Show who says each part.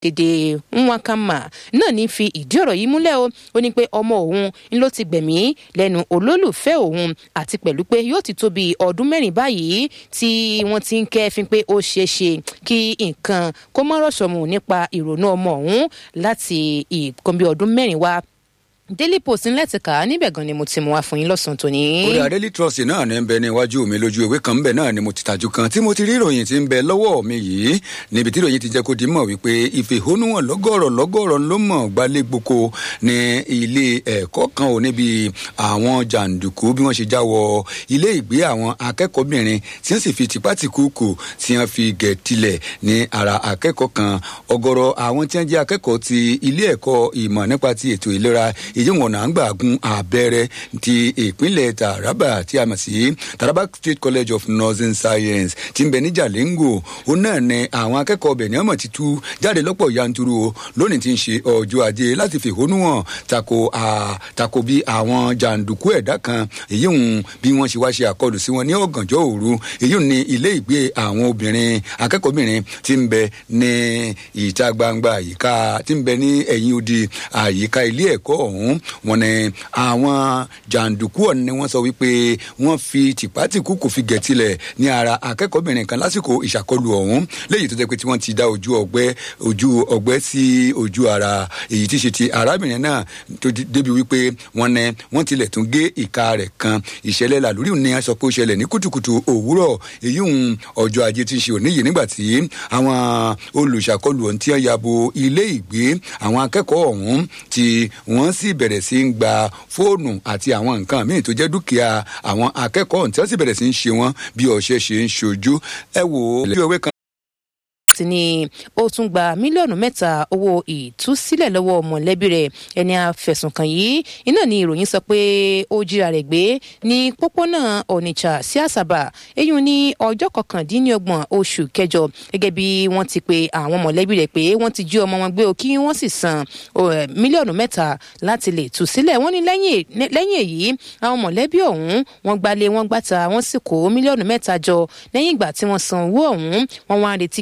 Speaker 1: Dèdè Nwakama náà ní fi ìdí ọ̀rọ̀ yìí múlẹ̀ o ó ní pé ọmọ òun ń ló ti gbẹ̀mí lẹ́nu olólùfẹ́ òun àti pẹ̀lú pé yóò ti tó bí ọdún mẹ́rin báyìí tí wọ́n ti ń kẹ́fín pé ó ṣeé ṣe kí nǹkan kó mọ́ rọ̀ṣọ̀mù nípa ìrònú ọmọ òun láti ìkan bí ọdún mẹ́rin wá daily post ńlẹ̀ ti kà á níbẹ̀ gan ni mo ti mú wá fún yín lọ́sàn-án tòní.
Speaker 2: kódà daily trust náà ní bẹ níwájú mi lójú ìwé kan bẹ náà ni mo ti tajú kan tí mo ti rí ìròyìn tí ń bẹ lọ́wọ́ mi yìí níbi tí ìròyìn ti jẹ́ kó di mọ̀ wípé ìfẹ̀hónúhàn lọ́gọ́rọ̀ lọ́gọ́rọ̀ ló mọ̀ gbalẹ̀ gboko ní ilé ẹ̀kọ́ kan ò níbi àwọn jàǹdùkú bí wọ́n ṣe já wọ ilé ìgbé àwọn akẹ́kọ̀ọ́bìnrin tí wọ́n sì fi tipátìkúùkù tí wọ́n fi gẹ̀ tilẹ̀ ní ara akẹ́kọ̀ọ́ kan ọ̀gọ̀rọ̀ àwọn tí wọ́n jẹ́ akẹ́kọ̀ọ́ ti ilé ẹ̀kọ́ ìmọ̀ nípa ti ètò ìlera èyí wọn náà ń gbà gun abẹ́rẹ́ ti ìpínlẹ̀ taraba tí a mọ̀ sí taraba state college of nursing science tí ń bẹ ní jalingo ó náà ní àwọn akẹ́kọ̀ọ́ ọbẹ̀ ní ọmọ ti tú jáde lọ́pọ̀ yanturu o lónìí tí ń ṣe ọjọ́ ajé láti fẹ̀hónú hàn tako tako bí àwọn jàǹdùkú ẹ̀dá kan èyí ń bí wọ́n ṣe wá ṣe àkọlù sí wọn ní ọ̀gànjọ́ òru èyí ń ní ilé ìgbé àwọn obìnrin akẹ́kọ̀ọ́bìnrin tí ń bẹ ní ìta gbangba àyíká tí ń bẹ ní ẹ̀yìn odi àyíká ilé ẹ̀kọ́ ọ̀hún wọn ni àwọn jàǹdùkú ọ̀hún ni wọ́n sọ wípé wọ́n fi tìpátìkú kò fi gẹ̀tilẹ̀ ní ara akẹ́kọ̀ọ́bìnrin kan lásìkò ìṣàkọlù ọ̀hún léyìí tó jẹ́ pé tí wọ́n ti dá ojú ọgbẹ́ ojú ọgbẹ́ sí ojú ara èyí tí ṣe ti arábìnrin náà tó débi wípé wọ́n ní wọ́n tilẹ̀ tún gé ìka rẹ̀ kan ìṣẹ̀lẹ̀ làlórí ni a sọ pé ó ṣẹlẹ̀ ní kùtùkùtù òwúrọ̀ èyí ń ọjọ́ ajé tí ń ṣe òní yìí nígbà tí àwọn olùṣàkọlù ọ̀hún tí wọ́n yabo ilé ìgbé àwọn akẹ́kọ̀ọ́ ọ̀hún tí wọ́n sì bẹ̀rẹ̀ sí ń gba fóònù àti àwọn nǹkan míì tó jẹ́ dúkìá àwọn akẹ́kọ̀ọ́ tí wọ́n sì bẹ̀rẹ̀ sí ń ṣe wọ́n bí ọ̀ṣẹ́ ṣe ń ṣojú ẹ wò ó lójú ewé kan
Speaker 1: ti ní ó tún gba mílíọ̀nù mẹ́ta owó ìtúsílẹ̀ lọ́wọ́ mọ̀lẹ́bí rẹ̀ ẹni àfẹ̀sùnkàn yìí iná ni ìròyìn sọ pé ó jíra rẹ̀ gbé ní pópónà onitsha sí àsàbà èyí ní ọjọ́ kọkàndínlọ́gbọ̀n oṣù kẹjọ gẹ́gẹ́ bí wọ́n ti pe àwọn mọ̀lẹ́bí rẹ̀ pé wọ́n ti jí ọmọ wọn gbé o kí wọ́n sì san mílíọ̀nù mẹ́ta láti lè tú sílẹ̀ wọ́n ní lẹ́yìn èyí àwọn mọ̀lẹ́bí ọ̀hún wọ́n gbalé wọ́n gbàtà wọ́n sì kó mílíọ̀nù mẹ́ta jọ lẹ́yìn ìgbà tí wọ́n san owó ọ̀hún wọ́n wá retí